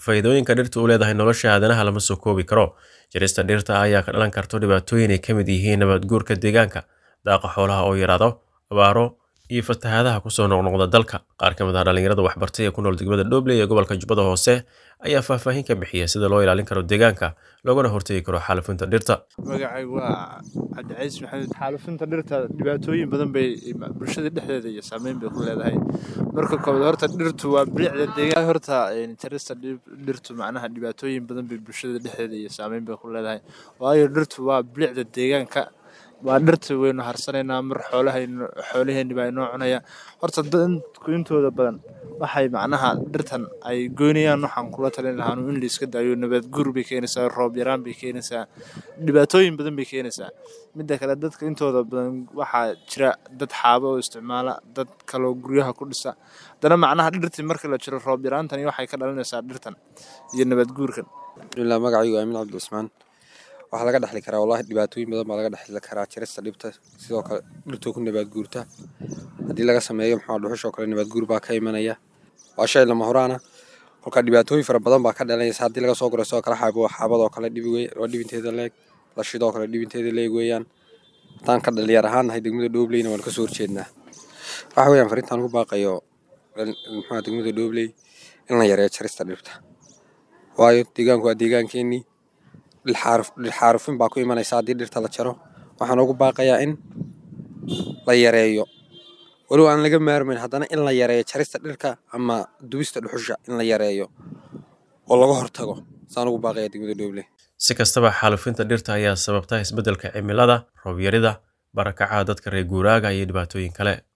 faa'iidooyinka dhirta u leedahay nolosha aadanaha lama soo koobi karo jarista dhirta ayaa ka dhalan karto dhibaatooyin ay ka mid yihiin nabaad guurka deegaanka daaqa xoolaha oo yaraado abaaro iyo fatahaadaha kusoo noqnoqda dalka qaar ka mid ah dhallinyarada waxbartay ee ku nool degmada dhoble ee gobolka jubbada hoose ayaa faahfaahin ka bixiya sida loo ilaalin karo deegaanka loogana hortegi karo xaalufinta dhirta magacaygu waa cabdicays maxamed xaalufinta dhirta dhibaatooyin badan bay bulshada dhexdeeda iyo saameyn bay ku leedahay marka koobaad horta dhirtu waa bilicda deegaan horta jarista dhirtu macnaha dhibaatooyin badan bay bulshada dhexdeeda iyo saameyn bay ku leedahay waayo dhirtu waa bilicda deegaanka waa dhirta waynu harsanaynaa mar xoolahaynu xoolaheenni baa inoo cunaya horta dadku intooda badan waxay macnaha dhirtan ay goynayaan waxaan kula talin lahaanu in la iska daayo nabaad guur bay keenaysaa roob yaraan bay keenaysaa dhibaatooyin badan bay keenaysaa midda kale dadka intooda badan waxaa jira dad xaabo oo isticmaala dad kaloo guryaha ku dhisa haddana macnaha dhirtii marka la jiro roob yaraantani waxay ka dhalinaysaa dhirtan iyo nabaad guurkan alhamdulilah magacaygu aamin cabdi cusmaan waxaa laga dhexli karaa wallahi dhibaatooyin badan baa laga dhexli karaa jarista dhibta sidoo kale dhirtoo ku nabaad guurta haddii laga sameeyo maxaa dhuxushoo kale nabaad guur baa ka imanaya waa shay lama horaana kolka dhibaatooyin fara badan baa ka dhalanaysa haddii laga soo guro sidoo kale xaabo xaabadoo kale dhibi wey waa dhibinteeda leeg lashidoo kale dhibinteeda leeg weeyaan haddaan ka dhalinyar ahaan nahay degmada dhoobleyna waan kasoo horjeednaa waxa weeyaan farintaan ku baaqayo maxaa degmada dhoobley in la yareeyo jarista dhirta waayo deegaanku waa deegaankeenii dhilxaarufin baa ku imanaysa haddii dhirta la jaro waxaan ugu baaqayaa in la yareeyo walow aan laga maarmayn haddana in la yareeyo jarista dhirka ama dubista dhuxusha in la yareeyo oo laga hortago saan ugu baaqaya degmada dhooble si kastaba xaalufinta dhirta ayaa sababta isbeddelka cimilada roob yarida barakacaha dadka reer guuraaga iyo dhibaatooyin kale